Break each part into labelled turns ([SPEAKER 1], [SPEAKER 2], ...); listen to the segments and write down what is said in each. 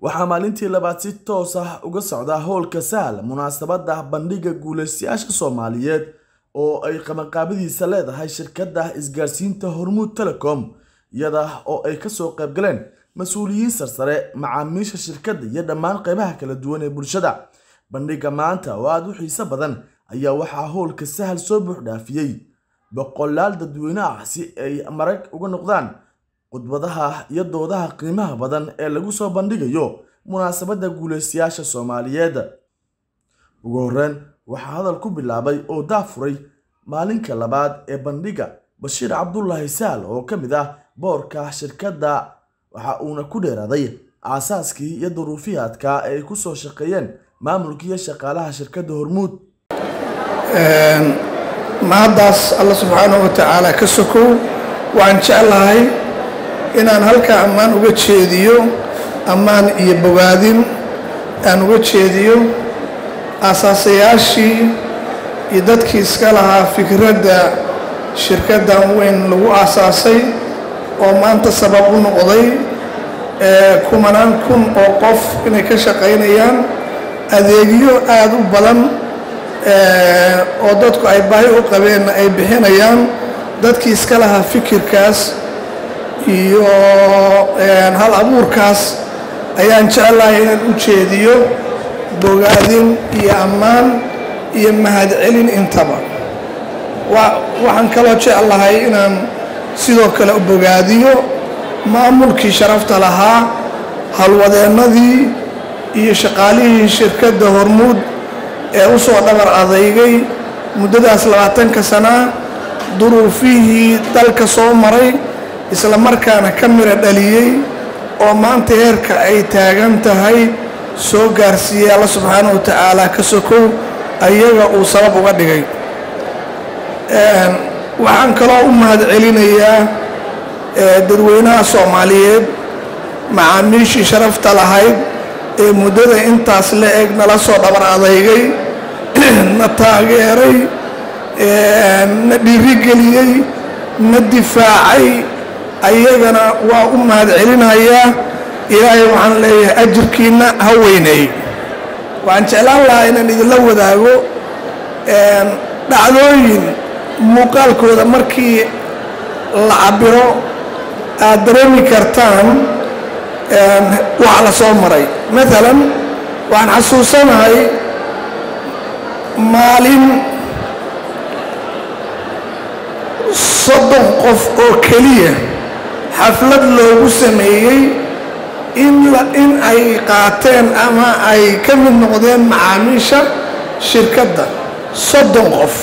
[SPEAKER 1] waxaa maalintii labaad si toos ah uga socda howlka sahal munaasabada bandhiga guuleystayaasha soomaaliyeed oo ay qabanqaabadiisa leedahay shirkadda isgaarsiinta hormuud telecom iyada oo ay kasoo qaybgaleen mas-uuliyiin sarsare macaamiisha shirkadda iyo dhammaan qeybaha kala duwan ee bulshada bandhiga maanta oo aada u xiiso badan ayaa waxaa howlka sahal soo buuxdhaafiyey boqolaal dadweyne ah si ay marag uga noqdaan khudbadaha iyo doodaha qiimaha badan ee lagu soo bandhigayo munaasabadda guuleystayaasha soomaaliyeed ugu horreyn waxaa hadal ku bilaabay oo daafuray maalinka labaad ee bandhiga bashiir cabdulaahi saal oo ka mid ah boorka shirkadda waxa uuna ku dheeraaday aasaaskii iyo duruufihii adkaa ee ay ku soo shaqeeyeen maamulka iyo shaqaalaha shirkadda hormuud
[SPEAKER 2] mahaddaas alla subxaanahu wa tacaala ka sokow waxaan jeclahay inaan halkaa ammaan uga jeediyo ammaan iyo bogaadin aan uga jeediyo aasaasayaashii iyo dadkii iska lahaa fikradda shirkaddan weyn lagu aasaasay oo maanta sabab u noqday kumanaan kun oo qof inay ka shaqaynayaan adeegyo aada u badan oo dadku ay baahi u qabeenna ay bixinayaan dadkii iska lahaa fikirkaas iyo hal abuurkaas ayaan jeclahay inaan u jeediyo bogaadin iyo ammaan iyo mahadcelin intaba waxaan kaloo jeclahay inaan sidoo kale u bogaadiyo maamulkii sharafta lahaa halwadeennadii iyo shaqaalihii shirkadda hormuud ee u soo dhabar adeygay muddadaas labaatanka sanaa duruufihii dalka soo maray isla markaana ka mira dhaliyey oo maanta heerka ay taagan tahay soo gaarsiiyey alla subxaanahu wa tacaala ka sokow ayaga uu sabab uga dhigay waxaan kaloo u mahad celinayaa dadweynaha soomaaliyeed macaamiishii sharafta lahayd ee muddada intaas la eg nala soo dhabar adeygay na taageeray na dhiirigeliyey na difaacay ayagana waa u mahad celinayaa ilaahay waxaan leeyahay ajirkiinna ha weyneey waxaan jeclaan lahaa inaan idinla wadaago dhacdooyin muuqaalkooda markii la cabiro aad dareemi kartaan waxa la soo maray maalan waxaan xasuusanahay maalin soddon qof oo keliya xaflad loogu sameeyey in ay qaateen ama ay ka mid noqdeen macaamiisha shirkadda soddon qof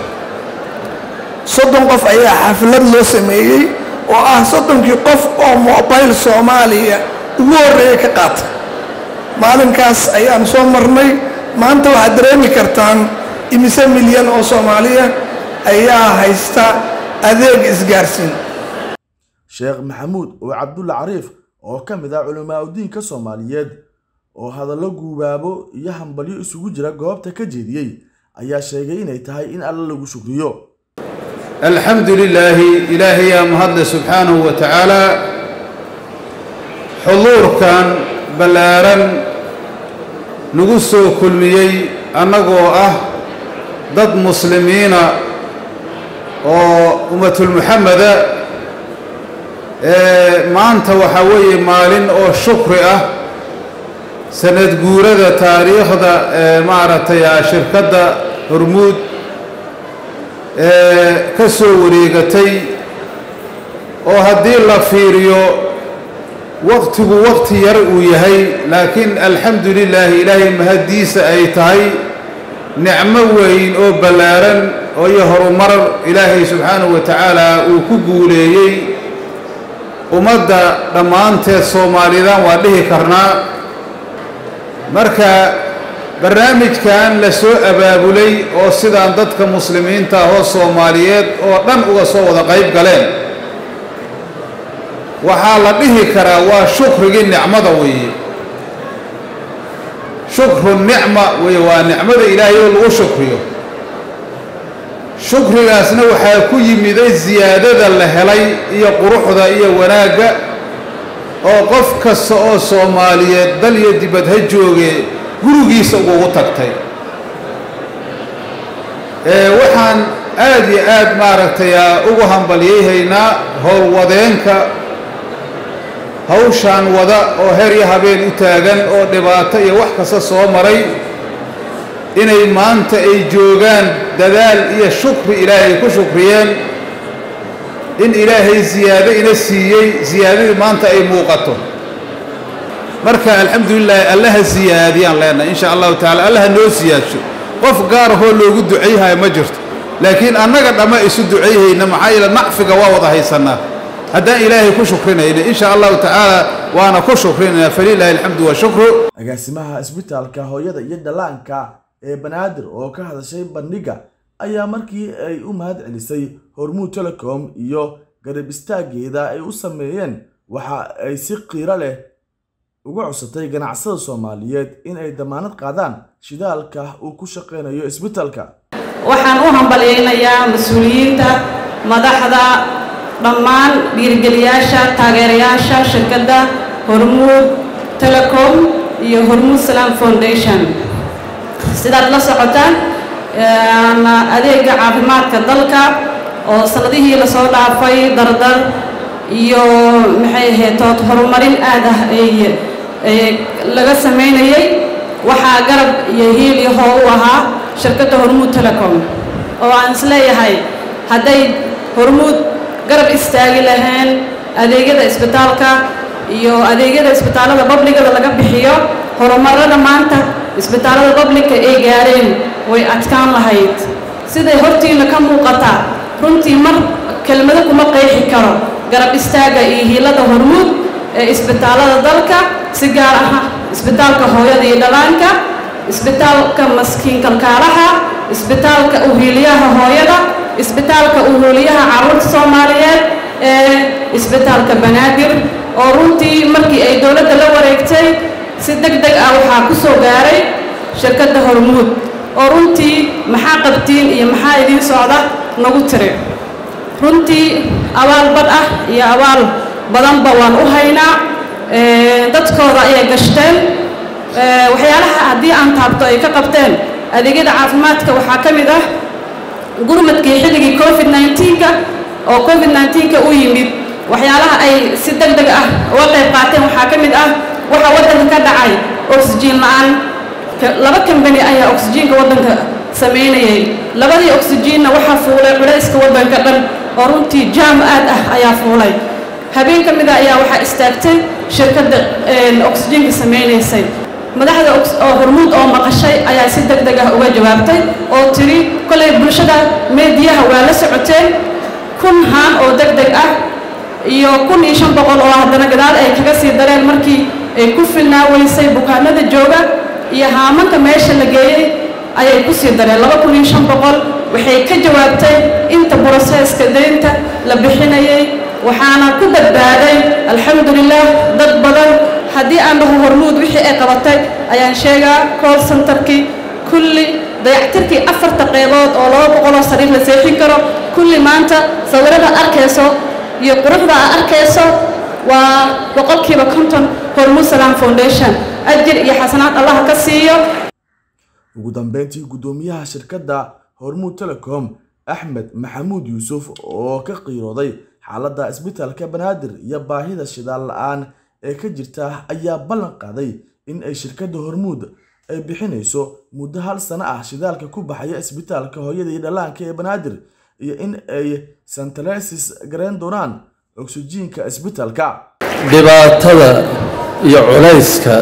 [SPEAKER 2] soddon qof ayaa xaflad loo sameeyey oo ah soddonkii qof oo mobile soomaaliya ugu horreeya ka qaata maalinkaas ayaan soo marnay maanta waxaad dareemi kartaan imise milyan oo soomaaliya ayaa haysta adeeg isgaarsiin
[SPEAKER 1] sheekh maxamuud oo cabdulla cariif oo ka mid ah culimaa udiinka soomaaliyeed oo hadallo guubaabo iyo hambalyo isugu jira goobta ka jeediyey ayaa sheegay inay tahay in alla lagu shukriyo
[SPEAKER 3] alxamdu lilaahi ilaahayaa mahadle subxaanahu wa tacaala xuduurkan ballaaran nagu soo kulmiyey annagoo ah dad muslimiina oo ummatulmuxameda maanta waxaa weeye maalin oo shukri ah sanad guurada taariikhda ee maaragtay shirkadda hormuud ee ka soo wareegatay oo haddii la fiiriyo waqtigu waqti yar uu yahay laakiin alxamdu lilaahi ilaahay mahaddiisa ay tahay nicmo weyn oo ballaaran oo iyo horumar ilaahay subxaanahu wa tacaala uu ku guuleeyey ummadda dhammaanteed soomaalidan waa dhihi karnaa marka barnaamijkan la soo abaabulay oo sidaan dadka muslimiinta ahoo soomaaliyeed oo dhan uga soo wada qayb galeen waxaa la dhihi karaa waa shukrigii nicmada weeye shukru nicma weye waa nicmada ilaahay oo lagu shukriyo shukrigaasna waxaa ku yimiday siyaadada la helay iyo quruxda iyo wanaagga oo qof kasta oo soomaaliyeed dal iyo dibad ha jooge gurigiisa ugu tagtay waxaan aad iyo aad maaragtay ugu hambalyayhaynaa howlwadeenka hawshaan wada oo her iyo habeen u taagan oo dhibaato iyo wax kasta soo maray inay maanta ay joogaan dadaal iyo shukri ilaahay ku shukriyeen in ilaahay siyaado ina siiyey siyaadadii maanta ay muuqato marka alxamdulilaahi allaha siyaadiyaan leenahay insha allahu tacala allaha noo siyaadsho qof gaar ahoo loogu ducayhaya ma jirto laakiin annaga dhamma isu ducayhayna maxaa yeele nacfiga waa wada haysannaa haddaan ilaahay ku shukrinayna insha allahu tacaala waana ku shukrinayna falilaahi alxamdu washukru
[SPEAKER 1] agaasimaha isbitaalka hooyada iyo dhallaanka ee banaadir oo ka hadashay bandhigga ayaa markii ay u mahad celisay hormuud telecom iyo garab istaaggeeda ay u sameeyeen waxa ay si qiiro leh uga cusatay ganacsada soomaaliyeed in ay damaanad qaadaan shidaalka uu ku shaqaynayo isbitaalka
[SPEAKER 4] waxaan u hambalyaynayaa mas-uuliyiinta madaxda dhammaan dhiirigeliyaasha taageerayaasha shirkadda hormuud telecom iyo hormuud salam foundation sidaad la socotaan adeega caafimaadka dalka oo sanadihii lasoo dhaafay dardar iyo maxay ahayd horumarin aad ah ay laga samaynayay waxaa garab iyo hiil iyo hoo u ahaa shirkadda hormuud telecom oo aan isleeyahay hadday hormuud garab istaagi lahayn adeegyada isbitaalka iyo adeegyada isbitaallada babligada laga bixiyo horumarada maanta isbitaallada babliga ay gaareen way adkaan lahayd siday hortiina ka muuqataa runtii mar kelmado kuma qeexi karo garab istaagga iyo hiilada hormuud ee isbitaallada dalka si gaar ah isbitaalka hooyada iyo dhalaanka isbitaalka maskiin kalkaalaha isbitaalka uhiiliyaha hooyada isbitaalka uhuuliyaha carruurta soomaaliyeed ee isbitaalka banaadir oo runtii markii ay dowladda la wareegtay si deg deg ah waxaa ku soo gaaray shirkadda hormuud oo runtii maxaa qabtiin iyo maxaa idiin socda nagu tiri runtii abaal badh ah iyo abaal badanba waan u haynaa dadkooda ayay gashteen waxyaalaha haddii aan taabto ay ka qabteen adeegyada caafimaadka waxaa ka mid ah gurmadkii xilligii covid nneteen-ka oo covid nneteen-ka u yimid waxyaalaha ay si deg deg ah uga qayb qaateen waxaa ka mid ah waxaa waddanka ka dhacay oxygen la-aan laba kambani ayaa oxygenka waddanka samaynayay labadii oxygenna waxaa fuulay culayska waddanka dhan oo runtii jaam aad ah ayaa fuulay habeen ka mida ayaa waxaa istaagtay shirkadda oxygenka samaynaysay madaxda oo hormuud oo maqashay ayaa si deg deg ah uga jawaabtay oo tiri kolay bulshada meediyaha waa la socoteen kun haan oo deg deg ah iyo kun iyo shan boqol oo haddana gadaal ay kaga sii dareen markii ay ku filnaa weysay bukaanada jooga iyo haamanka meesha la geeyey ayay ku sii dareen laba kun iyo shan boqol waxay ka jawaabtay inta broseeska deynta la bixinayay waxaana ku badbaaday alxamdulilah dad badan haddii aan dhaho hormuud wixii ay qabatay ayaan sheegaa call centerkii kulli dayactirkii afarta qeybood oo laba boqoloo sariir la seexin karo kulli maanta sawirada arkayso iyo quruxda aa arkayso waa boqolkiiba konton hormuud salam foundation ajir iyo xasanaad allaha ka siiyo
[SPEAKER 1] ugu dambeyntii guddoomiyaha shirkadda hormuud telecom axmed maxamuud yuusuf oo ka qiirooday xaaladda isbitaalka banaadir iyo baahida shidaal la-aan ee ka jirta ayaa ballan qaaday in ay shirkadda hormuud ay bixinayso muddo hal sano ah shidaalka ku baxaya isbitaalka hooyada iyo dhallaanka ee banaadir iyo in ay santalesis garayn doonaan oksijiinka isbitaalka
[SPEAKER 5] dhibaatada iyo culayska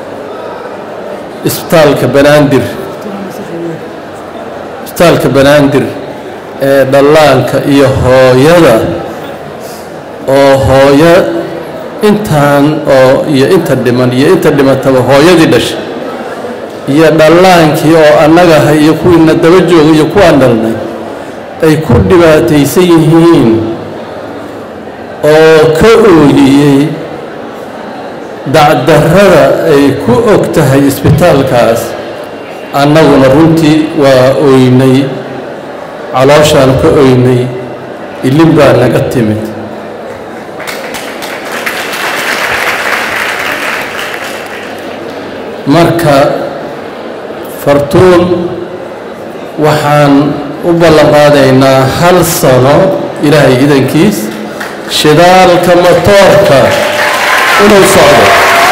[SPEAKER 5] isbitaalka banaadir isbitaalka banaadir ee dhallaanka iyo hooyada oo hooyo intaan oo iyo inta dhiman iyo inta dhimataba hooyadii dhashay iyo dhallaankii oo annagaha iyo kuwiina daba jooga iyo kuwaan dhalnay ay ku dhibaataysan yihiin oo ka ooyiyey dacdarrada ay ku og tahay isbitaalkaas annaguna runtii waa ooynay calooshaan ka ooynay ilin baa naga timid marka fartuun waxaan u ballan qaadaynaa hal sano ilaahay idankiis shidaalka matoorka inuu socdo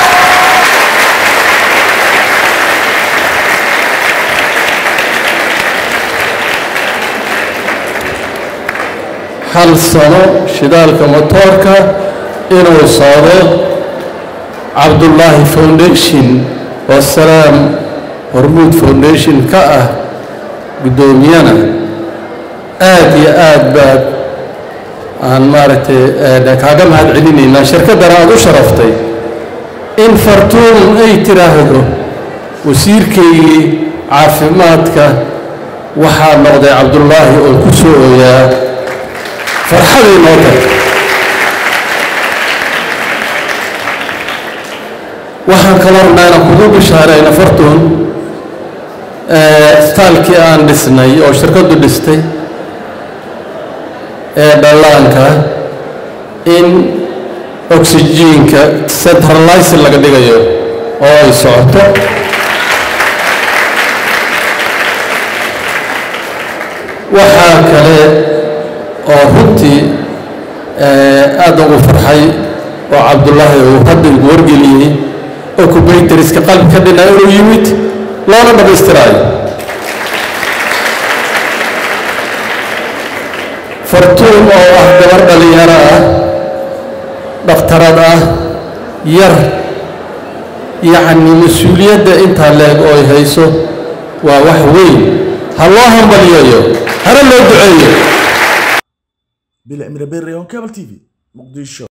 [SPEAKER 5] hal sano shidaalka matoorka inuu socdo cabdullaahi foundation oo salaam hormuud foundation ka ah guddoomiyana aad iyo aad baad aan maaragtay kaaga mahad celinaynaa shirkaddana aada u sharaftay in fartuun ay tiraahdo wasiirkaygii caafimaadka waxaa noqday cabdullaahi oo ku soo ooyaa farxaday noo tag waxaan kaloo rabnaa inaan kugu bishaarayna fartuun staalkii aan dhisnay oo shirkaddu dhistay ee dhallaanka in oxygiinka centralizer laga dhigayo oo ay socoto waxaa kale oo runtii aada ugu farxay oo cabdullaahi uu hadda igu wargeliyey oo kubaytariska qalbi ka dhina inuu yimid loona dhammaystiraayo fartuun oo ah gabar dhalinyaro ah dhakhtarad ah yar yacni mas-uuliyadda intaa leeg oo ay hayso waa wax weyn ha loo hambaliyayo hana loo duceeyo
[SPEAKER 1] bile imre berre on cable tv muqdisho